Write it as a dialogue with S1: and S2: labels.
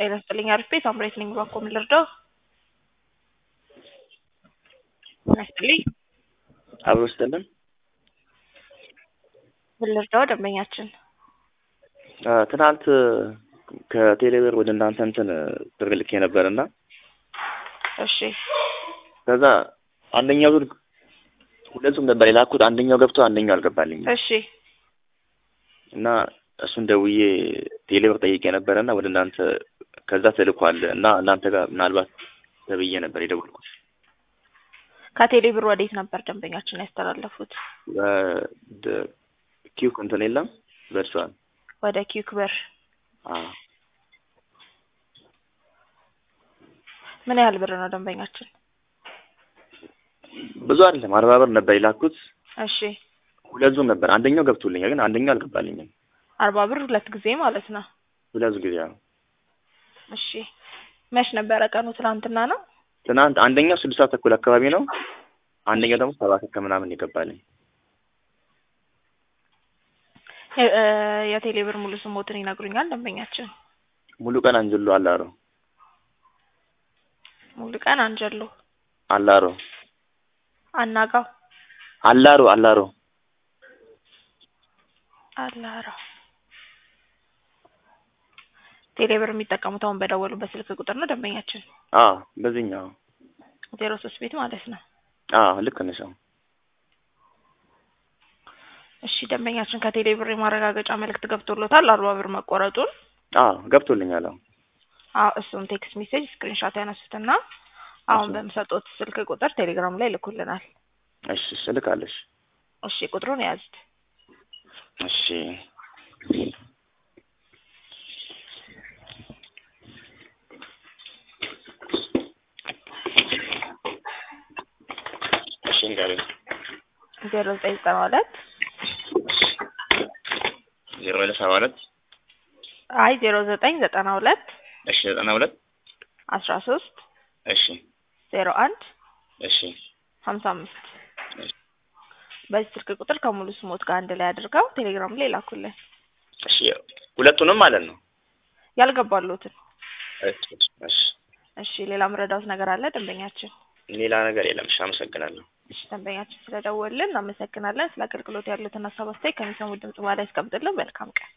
S1: ጤና ይስጥልኝ አሪፍ ቤት አምሬት ነኝ ባኮ ምን ልርዳው? ጤና ይስጥልኝ
S2: አብሮ ስጥልን
S1: ምን ልርዳው? ደንበኛችን
S2: አ፣ ትናንት ከቴሌብር ወደ እናንተ እንትን ብር ልኬ ነበር እና
S1: እሺ
S2: ከዛ አንደኛው ዙር ሁለቱም ነበር የላኩት። አንደኛው ገብቶ አንደኛው አልገባልኝም
S1: እሺ
S2: እና እሱን ደውዬ ቴሌብር ጠይቄ ነበረ እና ወደ እናንተ ከዛ ተልኳል እና እናንተ ጋር ምናልባት ተብዬ ነበር የደወልኩት።
S1: ከቴሌ ብር ወዴት ነበር ደንበኛችን ያስተላለፉት?
S2: ወደ ኪውክ እንትን የለም በእርሷን
S1: ወደ ኪዩክ ብር
S2: አዎ
S1: ምን ያህል ብር ነው ደንበኛችን?
S2: ብዙ አይደለም አርባ ብር ነበር የላኩት።
S1: እሺ
S2: ሁለት ዙር ነበር። አንደኛው ገብቶልኛል ግን አንደኛው አልገባልኝም።
S1: አርባ ብር ሁለት ጊዜ ማለት ነው።
S2: ሁለት ጊዜ ነው።
S1: እሺ መች ነበረ ቀኑ? ትናንትና ነው።
S2: ትናንት አንደኛው ስድስት ሰዓት ተኩል አካባቢ ነው። አንደኛው ደግሞ ሰባት ከምናምን ይገባልኝ።
S1: የ- እ፣ የቴሌ ብር ሙሉ ስሞትን ይነግሩኛል ደንበኛችን?
S2: ሙሉ ቀን አንጀሎ አላሮ
S1: ሙሉ ቀን አንጀሎ
S2: አላሮ
S1: አናጋው
S2: አላሮ አላሮ
S1: አላራ ቴሌ ብር የሚጠቀሙት አሁን በደወሉበት ስልክ ቁጥር ነው ደንበኛችን?
S2: አዎ በዚህኛው
S1: ዜሮ ሶስት ቤት ማለት ነው።
S2: አዎ ልክ ነሽ። አዎ
S1: እሺ ደንበኛችን ከቴሌ ብር የማረጋገጫ መልእክት ገብቶሎታል አርባ ብር መቆረጡን።
S2: አዎ ገብቶልኛል። አዎ
S1: አዎ እሱን ቴክስት ሜሴጅ ስክሪንሾት ያነሱትና አሁን
S2: እሺ።
S1: በምሰጡት ስልክ ቁጥር ቴሌግራም ላይ ልኩልናል።
S2: እሺ እሺ እልካለሽ።
S1: እሺ ቁጥሩን የያዙት
S2: እሺ እሺ እንገናኝ።
S1: ዜሮ ዘጠኝ ዘጠና ሁለት
S2: ዜሮ ሁለት ሰባ ሁለት
S1: አይ ዜሮ ዘጠኝ ዘጠና ሁለት
S2: እሺ ዘጠና ሁለት
S1: አስራ ሶስት
S2: እሺ
S1: ዜሮ አንድ
S2: እሺ
S1: ሀምሳ አምስት
S2: እሺ
S1: በዚህ ስልክ ቁጥር ከሙሉ ስሞት ጋር አንድ ላይ አድርገው ቴሌግራም ላይ ላኩልን።
S2: እሺ ሁለቱንም ማለት ነው።
S1: ያልገባሉትን
S2: እሺ እሺ
S1: እሺ ሌላ ምረዳውት ነገር አለ ደንበኛችን?
S2: ሌላ ነገር የለም። እሺ አመሰግናለሁ።
S1: እሺ ደንበኛችን ስለደወልን እናመሰግናለን። ስለ አገልግሎት ያሉትን ሀሳብ አስተያየት ከሚሰሙት ድምጽ በኋላ ያስቀምጥልን። መልካም ቀን